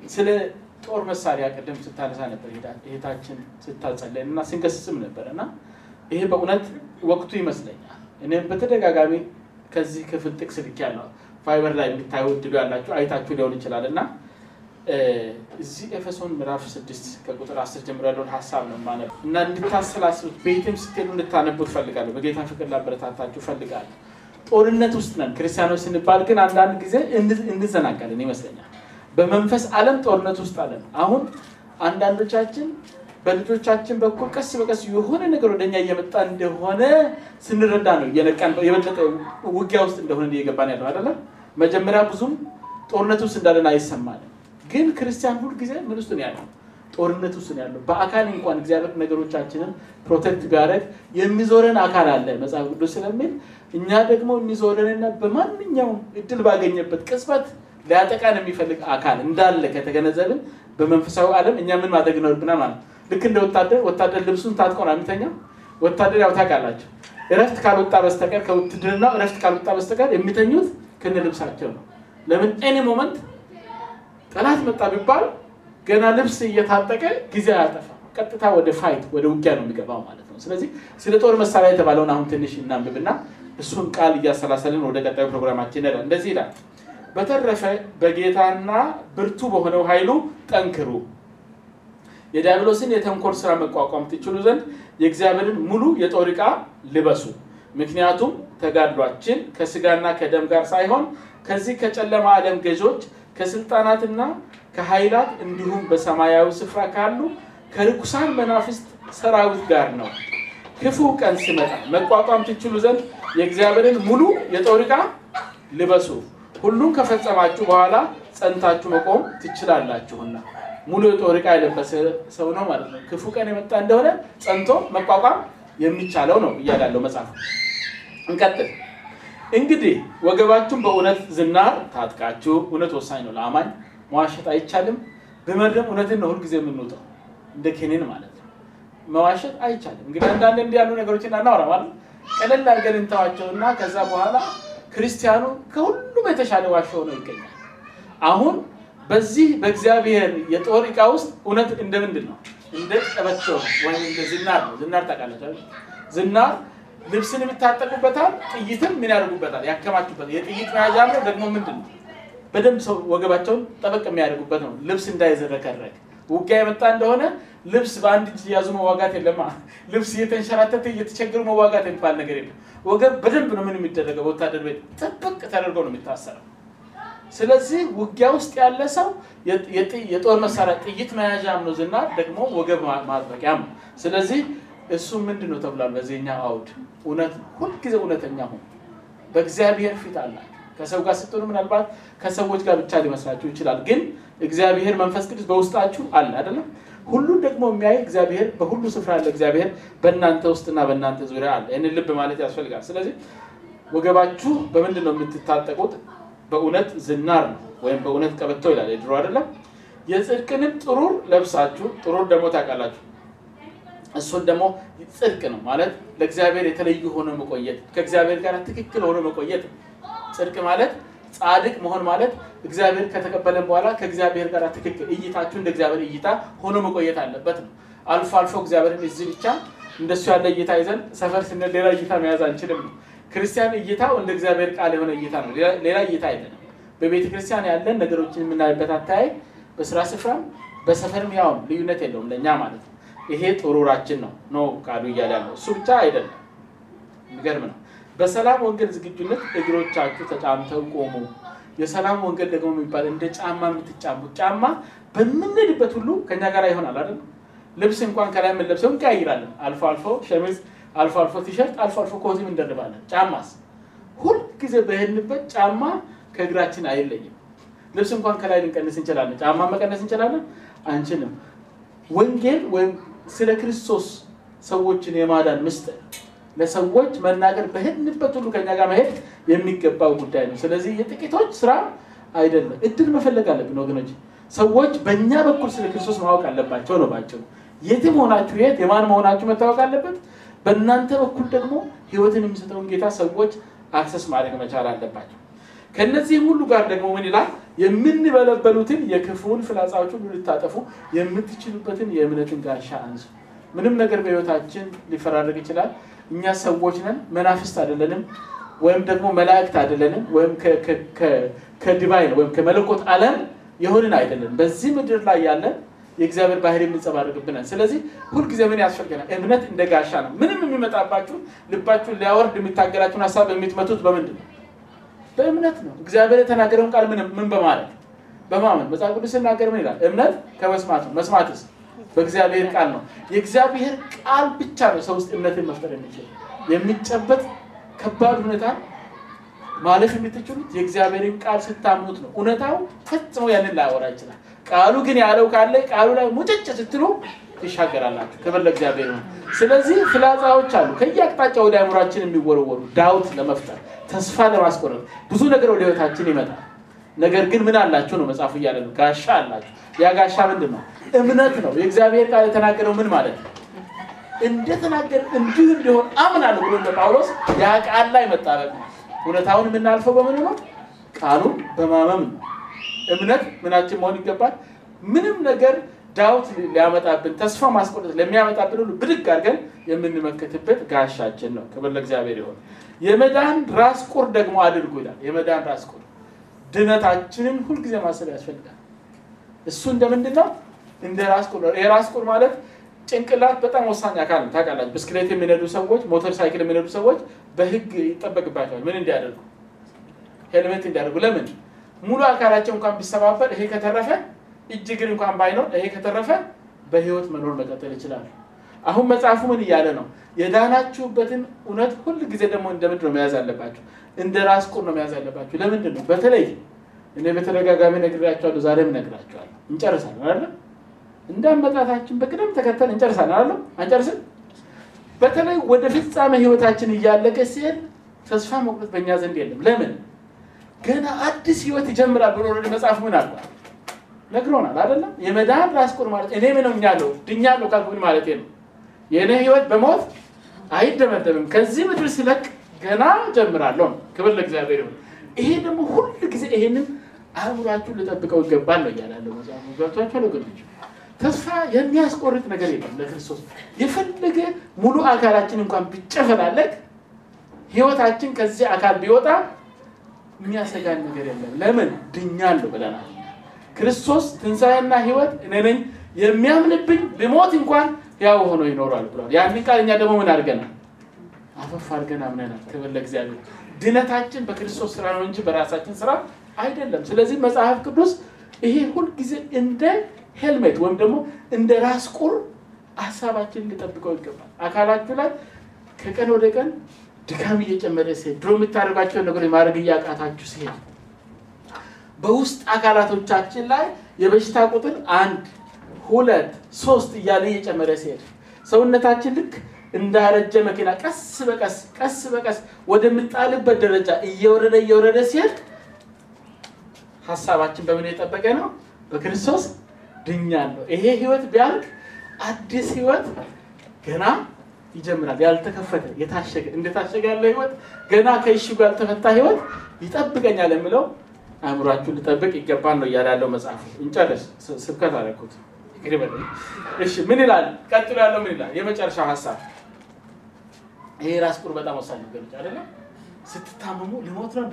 ስለ ጦር መሳሪያ ቅድም ስታነሳ ነበር እህታችን ስታጸለን እና ስንገስጽም ነበር እና ይሄ በእውነት ወቅቱ ይመስለኛል። እኔም በተደጋጋሚ ከዚህ ክፍል ጥቅስ ልክ ያለው ፋይበር ላይ የሚታዩ እድሉ ያላችሁ አይታችሁ ሊሆን ይችላል እና እዚህ ኤፌሶን ምዕራፍ ስድስት ከቁጥር አስር ጀምሮ ያለውን ሀሳብ ነው ማነብ እና እንድታሰላስሉት ቤትም ስትሄዱ እንድታነቡት ፈልጋለሁ። በጌታ ፍቅር ላበረታታችሁ ፈልጋለሁ። ጦርነት ውስጥ ነን ክርስቲያኖች ስንባል ግን አንዳንድ ጊዜ እንዘናጋለን ይመስለኛል። በመንፈስ ዓለም ጦርነት ውስጥ አለን። አሁን አንዳንዶቻችን በልጆቻችን በኩል ቀስ በቀስ የሆነ ነገር ወደኛ እየመጣ እንደሆነ ስንረዳ ነው እየነቃን የበለጠ ውጊያ ውስጥ እንደሆነ እየገባን ያለው አይደለም። መጀመሪያ ብዙም ጦርነት ውስጥ እንዳለን አይሰማንም። ግን ክርስቲያን ሁል ጊዜ ምን ውስጥ ነው ያለው? ጦርነት ውስጥ ነው ያለው። በአካል እንኳን እግዚአብሔር ነገሮቻችንን ፕሮቴክት ቢያደርግ የሚዞረን አካል አለ መጽሐፍ ቅዱስ ስለሚል እኛ ደግሞ የሚዞረንና በማንኛውም እድል ባገኘበት ቅጽበት ሊያጠቃን የሚፈልግ አካል እንዳለ ከተገነዘብን በመንፈሳዊ ዓለም እኛ ምን ማድረግ ይኖርብናል ማለት ልክ እንደ ወታደር ወታደር ልብሱን ታጥቆ ነው የሚተኛው። ወታደር ያው ታውቃላችሁ፣ እረፍት ካልወጣ በስተቀር ከውትድርና እረፍት ካልወጣ በስተቀር የሚተኙት ከነ ልብሳቸው ነው። ለምን ኤኒ ሞመንት ጠላት መጣ ቢባል ገና ልብስ እየታጠቀ ጊዜ አያጠፋ፣ ቀጥታ ወደ ፋይት ወደ ውጊያ ነው የሚገባው ማለት ነው። ስለዚህ ስለ ጦር መሳሪያ የተባለውን አሁን ትንሽ እናንብብና እሱን ቃል እያሰላሰልን ወደ ቀጣዩ ፕሮግራማችን ይላል። እንደዚህ ይላል በተረፈ በጌታና ብርቱ በሆነው ኃይሉ ጠንክሩ፣ የዲያብሎስን የተንኮል ስራ መቋቋም ትችሉ ዘንድ የእግዚአብሔርን ሙሉ የጦር ዕቃ ልበሱ። ምክንያቱም ተጋድሏችን ከስጋና ከደም ጋር ሳይሆን ከዚህ ከጨለማ ዓለም ገዦች ከስልጣናትና ከኃይላት እንዲሁም በሰማያዊ ስፍራ ካሉ ከርኩሳን መናፍስት ሰራዊት ጋር ነው። ክፉ ቀን ሲመጣ መቋቋም ትችሉ ዘንድ የእግዚአብሔርን ሙሉ የጦር ዕቃ ልበሱ። ሁሉም ከፈጸማችሁ በኋላ ጸንታችሁ መቆም ትችላላችሁና። ሙሉ የጦር ዕቃ የለበሰ ሰው ነው ማለት ነው። ክፉ ቀን የመጣ እንደሆነ ጸንቶ መቋቋም የሚቻለው ነው እያላለው መጽሐፍ። እንቀጥል። እንግዲህ ወገባችሁን በእውነት ዝናር ታጥቃችሁ፣ እውነት ወሳኝ ነው ለአማኝ መዋሸት አይቻልም። በመድረም እውነትን ነው ሁልጊዜ የምንውጠው እንደ ኬኔን ማለት ነው። መዋሸት አይቻልም። እንግዲህ አንዳንድ እንዲህ ያሉ ነገሮችን እናናወራ ማለት ቀለል አድርገን እንተዋቸውና ከዛ በኋላ ክርስቲያኑ ከሁሉም የተሻለ ዋሻ ሆኖ ይገኛል። አሁን በዚህ በእግዚአብሔር የጦር ዕቃ ውስጥ እውነት እንደ ምንድን ነው? እንደ ቀበቶ ወይም እንደ ዝናር ነው። ዝናር ታውቃላችሁ? ዝናር ልብስን የሚታጠቁበታል፣ ጥይትም ምን ያደርጉበታል? ያከማቹበታል። የጥይት መያዣ ነው። ደግሞ ምንድን ነው? በደንብ ሰው ወገባቸውን ጠበቅ የሚያደርጉበት ነው። ልብስ እንዳይዘረከረክ ውጊያ የመጣ እንደሆነ ልብስ በአንድ እጅ እያዙ መዋጋት የለማ። ልብስ እየተንሸራተተ እየተቸገሩ መዋጋት የሚባል ነገር የለም። ወገብ በደንብ ነው ምን የሚደረገው? በወታደር ቤት ጥብቅ ተደርገው ነው የሚታሰረው። ስለዚህ ውጊያ ውስጥ ያለ ሰው የጦር መሳሪያ ጥይት መያዣም ነው ዝናር፣ ደግሞ ወገብ ማጥበቂያም ነው። ስለዚህ እሱ ምንድን ነው ተብሏል በዚህኛው አውድ እውነት ነው። ሁልጊዜ እውነተኛ ሁኑ። በእግዚአብሔር ፊት አላችሁ። ከሰው ጋር ስትሆኑ ምናልባት ከሰዎች ጋር ብቻ ሊመስላችሁ ይችላል። ግን እግዚአብሔር መንፈስ ቅዱስ በውስጣችሁ አለ አይደለም? ሁሉን ደግሞ የሚያይ እግዚአብሔር በሁሉ ስፍራ ያለ እግዚአብሔር በእናንተ ውስጥና በእናንተ ዙሪያ አለ። ይህንን ልብ ማለት ያስፈልጋል። ስለዚህ ወገባችሁ በምንድን ነው የምትታጠቁት? በእውነት ዝናር ነው ወይም በእውነት ቀበቶ ይላል የድሮ አይደለም። የጽድቅንም ጥሩር ለብሳችሁ፣ ጥሩር ደግሞ ታውቃላችሁ እሱን ደግሞ ጽድቅ ነው ማለት ለእግዚአብሔር የተለዩ ሆኖ መቆየት፣ ከእግዚአብሔር ጋር ትክክል ሆኖ መቆየት። ጽድቅ ማለት ጻድቅ መሆን ማለት እግዚአብሔር ከተቀበለን በኋላ ከእግዚአብሔር ጋር ትክክል እይታችሁ እንደ እግዚአብሔር እይታ ሆኖ መቆየት አለበት ነው። አልፎ አልፎ እግዚአብሔርን እዚህ ብቻ እንደሱ ያለ እይታ ይዘን ሰፈር ስንል ሌላ እይታ መያዝ አንችልም ነው። ክርስቲያን እይታው እንደ እግዚአብሔር ቃል የሆነ እይታ ነው። ሌላ እይታ አይደለም። በቤተ ክርስቲያን ያለን ነገሮችን የምናይበት አተያይ በስራ ስፍራም በሰፈርም ያው ልዩነት የለውም ለእኛ ማለት ነው። ይሄ ጥሩራችን ነው ነው ቃሉ እያለ ያለው እሱ ብቻ አይደለም። የሚገርም ነው። በሰላም ወንጌል ዝግጁነት እግሮቻችሁ ተጫምተው ቆሙ። የሰላም ወንጌል ደግሞ የሚባል እንደ ጫማ የምትጫሙት ጫማ በምንሄድበት ሁሉ ከኛ ጋር ይሆናል አይደል? ልብስ እንኳን ከላይ የምንለብሰው እንቀያይራለን። አልፎ አልፎ ሸሚዝ፣ አልፎ አልፎ ቲሸርት፣ አልፎ አልፎ ኮትም እንደርባለን። ጫማስ ሁልጊዜ በሄድንበት ጫማ ከእግራችን አይለይም። ልብስ እንኳን ከላይ ልንቀንስ እንችላለን። ጫማ መቀነስ እንችላለን? አንችልም። ወንጌል ወይም ስለ ክርስቶስ ሰዎችን የማዳን ምስጢር ለሰዎች መናገር በሄድንበት ሁሉ ከኛ ጋር መሄድ የሚገባው ጉዳይ ነው። ስለዚህ የጥቂቶች ስራ አይደለም። እድል መፈለግ አለብን ወገኖች። ሰዎች በእኛ በኩል ስለ ክርስቶስ ማወቅ አለባቸው ነው ባጭሩ። የትም ሆናችሁ የት የማን መሆናችሁ መታወቅ አለበት። በእናንተ በኩል ደግሞ ሕይወትን የሚሰጠውን ጌታ ሰዎች አክሰስ ማድረግ መቻል አለባቸው። ከነዚህም ሁሉ ጋር ደግሞ ምን ይላል? የምንበለበሉትን የክፉውን ፍላጻዎች ሁሉ ልታጠፉ የምትችሉበትን የእምነትን ጋሻ አንሱ። ምንም ነገር በህይወታችን ሊፈራረቅ ይችላል። እኛ ሰዎች ነን፣ መናፍስት አይደለንም፣ ወይም ደግሞ መላእክት አይደለንም፣ ወይም ከዲቫይን ወይም ከመለኮት ዓለም የሆንን አይደለንም። በዚህ ምድር ላይ ያለን የእግዚአብሔር ባህሪ የሚንጸባረቅብናል። ስለዚህ ሁልጊዜ ምን ያስፈልገናል? እምነት እንደ ጋሻ ነው። ምንም የሚመጣባችሁ ልባችሁን ሊያወርድ የሚታገላችሁን ሀሳብ የምትመቱት በምንድን ነው? በእምነት ነው። እግዚአብሔር የተናገረውን ቃል ምን ምን በማለት በማመን መጽሐፍ ቅዱስ ሲናገር ምን ይላል? እምነት ከመስማት ነው። መስማትስ በእግዚአብሔር ቃል ነው። የእግዚአብሔር ቃል ብቻ ነው ሰው ውስጥ እምነትን መፍጠር የሚችል የሚጨበጥ ከባድ ሁኔታ ማለፍ የምትችሉት የእግዚአብሔርን ቃል ስታምኑት ነው። እውነታው ፈጽሞ ያንን ላያወራ ይችላል። ቃሉ ግን ያለው ካለ ቃሉ ላይ ሙጭጭ ስትሉ ይሻገራላችሁ። ክብር ለእግዚአብሔር ነው። ስለዚህ ፍላጻዎች አሉ ከየአቅጣጫ ወደ አእምሯችን የሚወረወሩ ዳውት ለመፍጠር ተስፋ ለማስቆረጥ ብዙ ነገር ወደ ህይወታችን ይመጣል። ነገር ግን ምን አላችሁ ነው መጽሐፉ እያለ ነው። ጋሻ አላችሁ። ያ ጋሻ ምንድን ነው? እምነት ነው። የእግዚአብሔር ቃል የተናገረው ምን ማለት ነው? እንደተናገር እንዲሁ እንዲሆን አምናለሁ ብሎ እንደ ጳውሎስ ያ ቃል ላይ መጣበቅ ነው። እውነታውን የምናልፈው በምን ነው? ቃሉን በማመም ነው። እምነት ምናችን መሆን ይገባል። ምንም ነገር ዳውት ሊያመጣብን ተስፋ ማስቆረጥ ለሚያመጣብን ሁሉ ብድግ አድርገን የምንመከትበት ጋሻችን ነው። ክብር ለእግዚአብሔር ይሆን። የመዳን ራስ ቁር ደግሞ አድርጉ ይላል። የመዳን ራስ ቁር ድነታችንን ሁልጊዜ ማሰብ ያስፈልጋል። እሱ እንደምንድን ነው? እንደ ራስ ቁር ነው። የራስ ቁር ማለት ጭንቅላት በጣም ወሳኝ አካል ነው። ታውቃላችሁ፣ ብስክሌት የሚነዱ ሰዎች፣ ሞተር ሳይክል የሚነዱ ሰዎች በህግ ይጠበቅባቸዋል። ምን እንዲያደርጉ? ሄልሜት እንዲያደርጉ። ለምን? ሙሉ አካላቸው እንኳን ቢሰባበር ይሄ ከተረፈ እጅ እግር እንኳን ባይኖር ይሄ ከተረፈ በህይወት መኖር መቀጠል ይችላሉ። አሁን መጽሐፉ ምን እያለ ነው? የዳናችሁበትን እውነት ሁል ጊዜ ደግሞ እንደምንድን ነው መያዝ አለባችሁ? እንደ ራስ ቁር ነው መያዝ አለባችሁ። ለምንድን ነው? በተለይ እኔ በተደጋጋሚ ነግሬያቸዋለሁ፣ ዛሬም እነግራቸዋለሁ። እንጨርሳለን አይደለ? እንዳመጣታችን በቅደም ተከተል እንጨርሳለን አይደለ? አንጨርስም? በተለይ ወደ ፍጻሜ ህይወታችን እያለቀ ሲሄድ ተስፋ መቁረጥ በእኛ ዘንድ የለም። ለምን? ገና አዲስ ህይወት ይጀምራል ብሎ ወደ መጽሐፍ ምን አልኳል ነግሮናል አይደለም? የመዳን ራስ ቁር ማለት እኔ ምን ሆኛለሁ ድኛለሁ ካልኩኝ ማለት ነው። የእኔ ህይወት በሞት አይደመደምም። ከዚህ ምድር ሲለቅ ገና ጀምራለሁ ነው። ክብር ለእግዚአብሔር ይሁን። ይሄ ደግሞ ሁል ጊዜ ይሄንን አእምሯችሁን ልጠብቀው ይገባል ነው እያላለው መጽሐፉ። ገብቷችኋል ወገኖች? ተስፋ የሚያስቆርጥ ነገር የለም ለክርስቶስ። የፈለገ ሙሉ አካላችን እንኳን ቢጨፈላለቅ ህይወታችን ከዚህ አካል ቢወጣ የሚያሰጋን ነገር የለም። ለምን ድኛለሁ ብለናል። ክርስቶስ ትንሣኤና ህይወት እኔ ነኝ፣ የሚያምንብኝ ቢሞት እንኳን ያው ሆኖ ይኖራል ብሏል። ያንን ቃል እኛ ደግሞ ምን አድርገናል? አፈፍ አድርገን አምነናል። ክብር ለእግዚአብሔር። ድነታችን በክርስቶስ ስራ ነው እንጂ በራሳችን ስራ አይደለም። ስለዚህ መጽሐፍ ቅዱስ ይሄ ሁልጊዜ እንደ ሄልሜት ወይም ደግሞ እንደ ራስ ቁር ሀሳባችንን ሊጠብቀው ይገባል። አካላችሁ ላይ ከቀን ወደ ቀን ድካም እየጨመረ ሲሄድ ድሮ የምታደርጓቸውን ነገሮች ማድረግ እያቃታችሁ ሲሄድ በውስጥ አካላቶቻችን ላይ የበሽታ ቁጥር አንድ ሁለት ሶስት እያለ እየጨመረ ሲሄድ ሰውነታችን ልክ እንዳረጀ መኪና ቀስ በቀስ ቀስ በቀስ ወደምጣልበት ደረጃ እየወረደ እየወረደ ሲሄድ ሀሳባችን በምን የጠበቀ ነው? በክርስቶስ ድኛለሁ። ይሄ ህይወት ቢያልቅ አዲስ ህይወት ገና ይጀምራል። ያልተከፈተ የታሸገ እንደታሸገ ያለ ህይወት ገና ከእሽጉ ያልተፈታ ህይወት ይጠብቀኛል የምለው አእምሯችሁን ልጠብቅ ይገባል ነው እያለ ያለው መጽሐፉ። እንጨርስ። ስብከት አደረኩት። እሺ ምን ይላል? ቀጥሎ ያለው ምን ይላል? የመጨረሻው ሀሳብ ይሄ ራስ ቁር በጣም ወሳኝ ነገሮች አይደለም። ስትታመሙ ልሞት ነው እንዴ?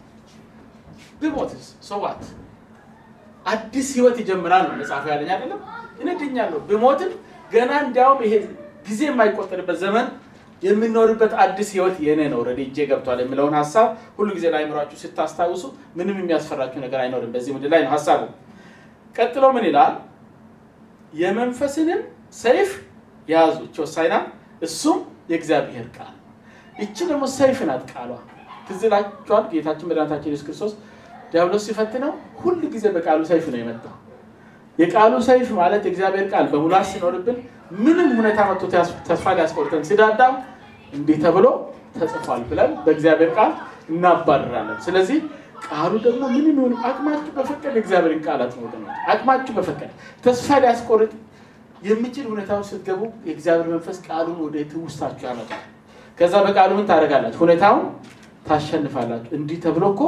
ብሞትስ ሰዋት አዲስ ህይወት ይጀምራል ነው መጽሐፉ ያለኝ አይደለም። እኔ ድኛለሁ ብሞትም ገና እንዲያውም ይሄ ጊዜ የማይቆጠርበት ዘመን የምንኖርበት አዲስ ህይወት የኔ ነው ረዲ እጄ ገብቷል የሚለውን ሀሳብ ሁሉ ጊዜ ለአእምሯችሁ ስታስታውሱ ምንም የሚያስፈራችሁ ነገር አይኖርም። በዚህ ምድር ላይ ነው ሀሳቡ። ቀጥሎ ምን ይላል? የመንፈስንም ሰይፍ ያዙ። እች ወሳኝ ናት። እሱም የእግዚአብሔር ቃል። ይቺ ደግሞ ሰይፍ ናት ቃሏ። ትዝ ይላችኋል ጌታችን መድኃኒታችን ኢየሱስ ክርስቶስ ዲያብሎስ ሲፈትነው ሁሉ ጊዜ በቃሉ ሰይፍ ነው የመጣው። የቃሉ ሰይፍ ማለት የእግዚአብሔር ቃል በሙላት ሲኖርብን ምንም ሁኔታ መጥቶ ተስፋ ሊያስቆርጠን ሲዳዳም እንዲህ ተብሎ ተጽፏል ብለን በእግዚአብሔር ቃል እናባርራለን። ስለዚህ ቃሉ ደግሞ ምንም ይሁን አቅማችሁ በፈቀደ የእግዚአብሔርን ቃል አትሞት አቅማችሁ በፈቀደ ተስፋ ሊያስቆርጥ የሚችል ሁኔታው ስትገቡ የእግዚአብሔር መንፈስ ቃሉን ወደ ትውስታችሁ ያመጣል። ከዛ በቃሉ ምን ታደርጋላችሁ? ሁኔታውን ታሸንፋላችሁ። እንዲህ ተብሎ እኮ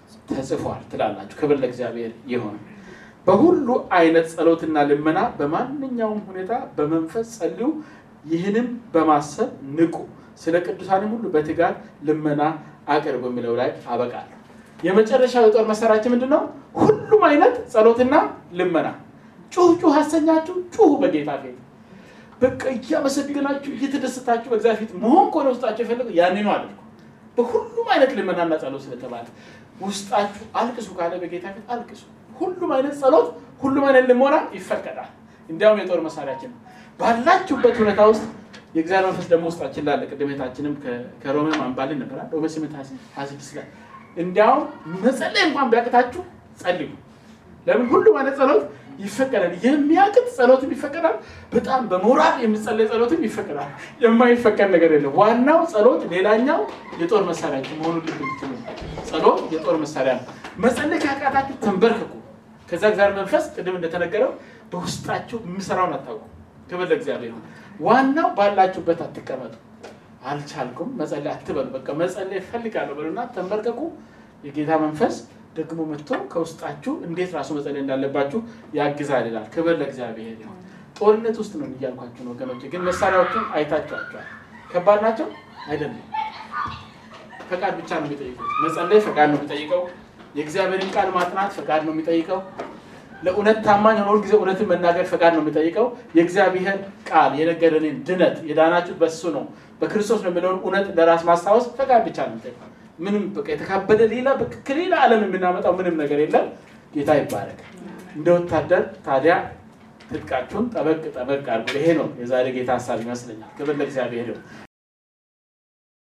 ተጽፏል ትላላችሁ። ክብር ለእግዚአብሔር ይሆን። በሁሉ አይነት ጸሎትና ልመና በማንኛውም ሁኔታ በመንፈስ ጸልዩ፣ ይህንም በማሰብ ንቁ፣ ስለ ቅዱሳንም ሁሉ በትጋት ልመና አቅርቡ የሚለው ላይ አበቃለሁ። የመጨረሻው የጦር መሳሪያችን ምንድን ነው? ሁሉም አይነት ጸሎትና ልመና። ጩህ ጩህ አሰኛችሁ፣ ጩሁ በጌታ ፊት በቃ እያመሰግናችሁ እየተደሰታችሁ በእግዚአብሔር ፊት መሆን ከሆነ ውስጣችሁ የፈለገው ያኔ ነው አድርጉ። በሁሉም አይነት ልመናና ጸሎት ስለተባለ ውስጣችሁ አልቅሱ ካለ በጌታ ፊት አልቅሱ። ሁሉም አይነት ጸሎት፣ ሁሉም አይነት ልመና ይፈቀዳል። እንዲያውም የጦር መሳሪያችን ነው። ባላችሁበት ሁኔታ ውስጥ የእግዚአብሔር መንፈስ ደግሞ ውስጣችን ላለ ቅድም ቤታችንም ከሮሜ ማንባልን ነበራል ሮሜ ስምንት ሀያ ስድስት ላይ እንዲያውም መጸለይ እንኳን ቢያቅታችሁ ጸልዩ። ለምን ሁሉም አይነት ጸሎት ይፈቀዳል። የሚያቅት ጸሎትም ይፈቀዳል። በጣም በሞራል የሚጸለይ ጸሎትም ይፈቀዳል። የማይፈቀድ ነገር የለም። ዋናው ጸሎት፣ ሌላኛው የጦር መሳሪያ መሆኑን ልብ እንድትሉ። ጸሎት የጦር መሳሪያ ነው። መጸለይ ካቃታችሁ ተንበርክኩ። ከዛ እግዚአብሔር መንፈስ ቅድም እንደተነገረው በውስጣችሁ የሚሰራውን አታውቁ። ክብር ለእግዚአብሔር ነው። ዋናው ባላችሁበት አትቀመጡ። አልቻልኩም መጸለይ አትበሉ። በቃ መጸለይ እፈልጋለሁ በሉና ተንበርከኩ። የጌታ መንፈስ ደግሞ መጥቶ ከውስጣችሁ እንዴት ራሱ መጸለይ እንዳለባችሁ ያግዛል ይላል። ክብር ለእግዚአብሔር ይሁን። ጦርነት ውስጥ ነው እያልኳችሁ ነው ወገኖች፣ ግን መሳሪያዎቹን አይታችኋቸዋል። ከባድ ናቸው አይደለም። ፈቃድ ብቻ ነው የሚጠይቁት። መጸለይ ፈቃድ ነው የሚጠይቀው። የእግዚአብሔርን ቃል ማጥናት ፈቃድ ነው የሚጠይቀው። ለእውነት ታማኝ ሆኖ ጊዜ እውነትን መናገር ፈቃድ ነው የሚጠይቀው። የእግዚአብሔር ቃል የነገረንን ድነት የዳናችሁት በሱ ነው በክርስቶስ ነው የሚለውን እውነት ለራስ ማስታወስ ፈቃድ ብቻ ነው የሚጠይቀው። ምንም በቃ የተካበደ ሌላ ከሌላ ዓለም የምናመጣው ምንም ነገር የለም። ጌታ ይባረክ። እንደ ወታደር ታዲያ ትጥቃችሁን ጠበቅ ጠበቅ አድርጉ። ይሄ ነው የዛሬ ጌታ ሀሳብ ይመስለኛል። ክብር ለእግዚአብሔር ይሁን።